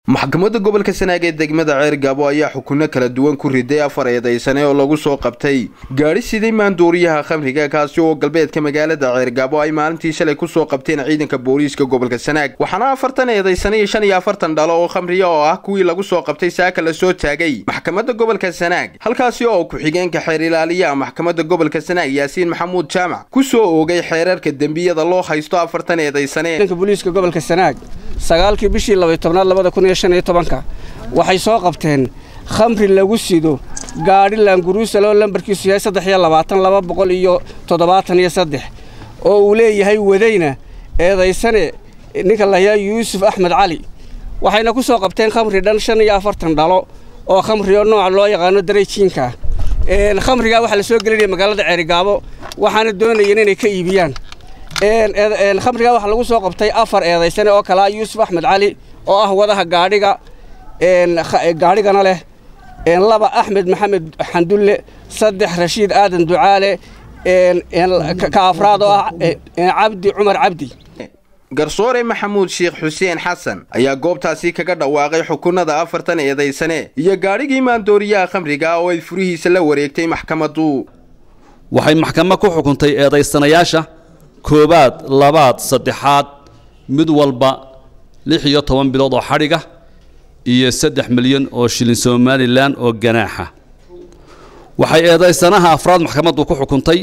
maxkamadda gobolka sanaag ee degmada ceer gaabo ayaa xukunno kala duwan ku riday afar eedaysane oo lagu soo qabtay gaadhi siday maandooriyaha khamriga kaasi oo galbeedka magaalada ceer gaabo ay maalintii shalay kusoo qabteen ciidanka booliiska gobolka sanaag waxaana afartan eedaysane iyo shan iyo afartan dhalo oo khamriya oo ah kuwii lagu soo qabtay saaka la soo taagay maxkamadda gobolka sanaag halkaasi oo ku-xigeenka xeer ilaaliyaha maxkamadda gobolka sanaag yaasiin maxamuud jaamac ku soo oogay xeerarka dembiyada loo haysto afartan eedaysane booliiska gobolka sanaag sagaalkii bishii labay tobnaad labada kun iyo shan iyo tobanka waxay soo qabteen khamri lagu sido gaadhi laanguruusale oo lambarkiisu yahay saddex iyo labaatan laba boqol iyo toddobaatan iyo saddex oo uu leeyahay wadayna eedaysane ninka layaa yuusuf axmed cali waxayna ku soo qabteen khamri dhan shan iyo afartan dhalo oo khamri oo nooca loo yaqaano dareyjiinka khamrigaa waxaa la soo gelinaya magaalada ceerigaabo waxaana doonayeen inay ka iibiyaan khamrigaa waxaa lagu soo qabtay afar eedaysane oo kalea yuusuf axmed cali oo ah wadaha gaadhiga gaadhigana leh laba axmed maxamed xandulle saddex rashiid aadan ducaale ka afraad oo ah cabdi cumar cabdi garsoore maxamuud sheekh xuseen xasan ayaa goobtaasi kaga dhawaaqay xukunada afartan eedaysane iyo gaadhigii maandooriyaha khamriga oo ay furihiisa la wareegtay maxkamaddu waxay maxkamad ku xukuntay eedaysanayaasha koowaad labaad saddexaad mid walba lix iyo toban bilood oo xadhiga iyo saddex milyan oo shilin somalilan oo ganaaxa waxay eedaysanaha afraad maxkamaddu ku xukuntay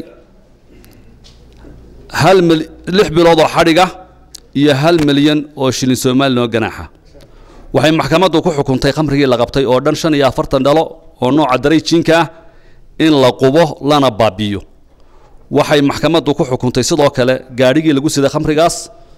hal mil lix bilood oo xadhiga iyo hal milyan oo shilin somalilan oo ganaaxa waxay maxkamaddu ku xukuntay khamrigii la qabtay oo dhan shan iyo afartan dhalo oo nooca darayjiinka ah in la qubo lana baabi'iyo waxay maxkamaddu ku xukuntay sidoo kale gaadhigii lagu siday khamrigaas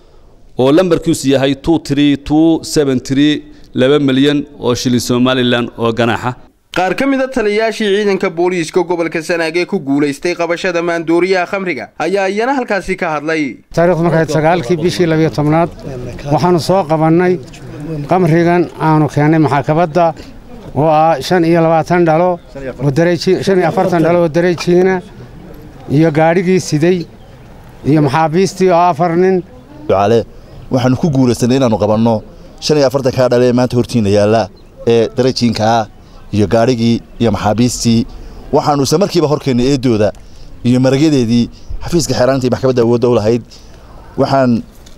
oo lambarkiisu yahay two tree two seven tree laba milyan oo shilin somalilan oo ganaaxa qaar ka mid a taliyayaashii ciidanka booliiska gobolka sanaag ee ku guulaystay qabashada maandooriyaha khamriga ayaa iyana halkaasi ka hadlay taarikhdu markayd sagaalkii bishii labiyo tobnaad waxaannu soo qabannay khamrigan aanu keennay maxaakabadda oo ah shan iyo labaatan dhalo shan iyo afartan dhalo oo dareejiina iyo gaadhigii siday iyo maxaabiistii oo afar nin ducaale waxaannu ku guulaysanay inaannu qabanno shan iyo afartan kaa dhale ee maanta hortiinna yaalla ee dareejiinkaa iyo gaadhigii iyo maxaabiistii waxaannu isla markiiba horkeennay eeddooda iyo maragyadeedii xafiiska xeeraantii maxkamadda awoodda u lahayd waxaan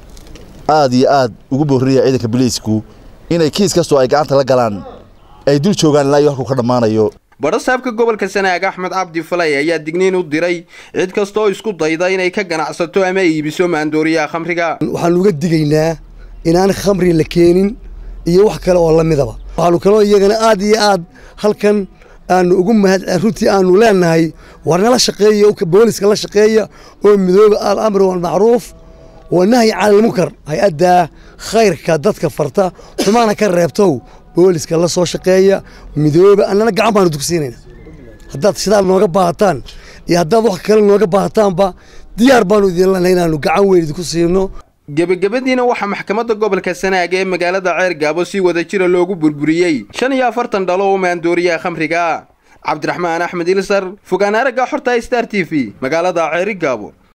aad iyo aad ugu boorrinaya ciidanka biliisku inay kiis kastoo ay gacanta la galaan ay dul joogaan ilaa iyo halkuu ka dhammaanayo badhasaabka gobolka sanaag axmed cabdi falay ayaa digniin u diray cid kastaoo isku dayda inay ka ganacsato ama iibiso maandooriyaha khamriga waxaannu uga digaynaa inaan khamri la keenin iyo wax kale oo la midaba waxaannu kaloo iyagana aad iyo aad halkan aanu ugu mahad runtii aanu leenahay war nala shaqeeya booliska la shaqeeya oo midooba alamri walmacruuf wa nahyi canilmunkar hay-addaa khayrka dadka farta xumaana ka reebtow booliska la soo shaqeeya midooba annana gacan baanu dugsiinayna haddaad sidaa nooga baahataan iyo haddaad wax kale nooga baahataanba diyaar baanu idin leenahay inaannu gacan weyn idinku siino gebagabadiina waxaa maxkamadda gobolka sanaag ee magaalada ceer gaabo si wada jira loogu burburiyey shan iyo afartan dhalo oo maandooriyaha khamriga cabdiraxmaan axmed ilsar fogaan aragga xorta star t v magaalada ceeri gaabo